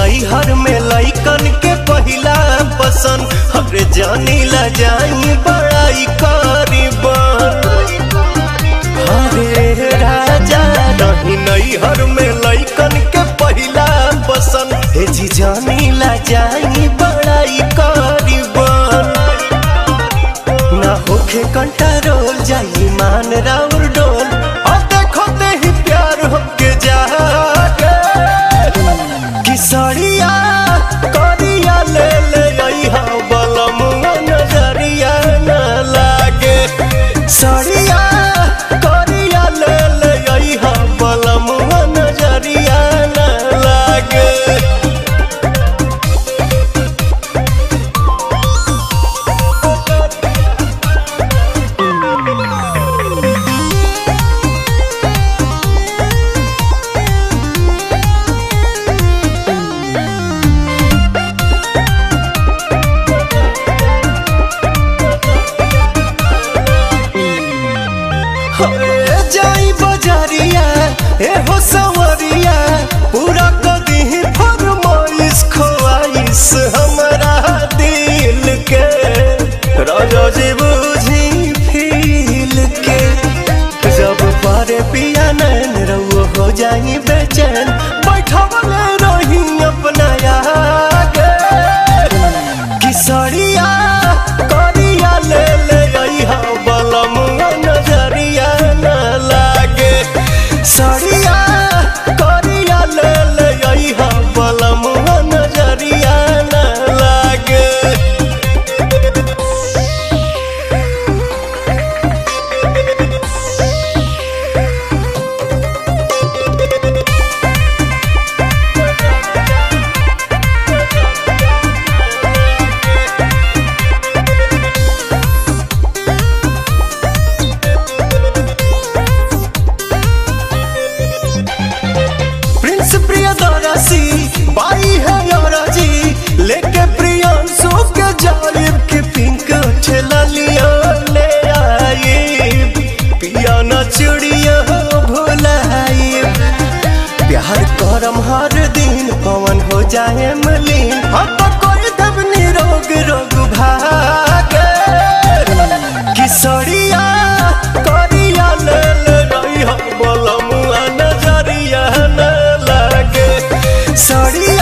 नैहर में लैकन के पहिला पसंद हरे जानी ला जाई बड़ाई करीबन हरे राजा रही नैहर में लैकन के पहिला पसंद हे जी जानी ला जाई बड़ाई करीबन ना होखे कंट्रोल जाई मान राउर डोल और देखो ते ही प्यार होके जागे किसरिया करिया ले ले अइहा बलमुआ नजरिया न लागे सरिया करिया ले ले अइहा बलमुआ नजरिया न लागे हरे जाई बजारिया ए हो सवरिया पूरा कदी फरमाइश खोआइश हमरा दिल के राजा जी बुझी फील के जब पारे पिया नैन रउआ हो जाई बेचैन बैठवले रही अपना आगे किसरिया करिया ले ले अइहा बलमुआ नजरिया न लागे सरिया करिया ले ले अइहा बलमुआ नजरिया न लागे प्रिंस प्रियदर्शी बाई है योराजी लेके प्रियांशु के जालिब के पिंक ठेला लिया ले आई पिया न चिड़िया भुलाई प्यार करम हर दिन पवन हो जाए मलिन हम तो कोई दब निरोग रोग भागे किसरिया करिया ले ले रही हम बोलमुआ नजरिया न लागे सड़िया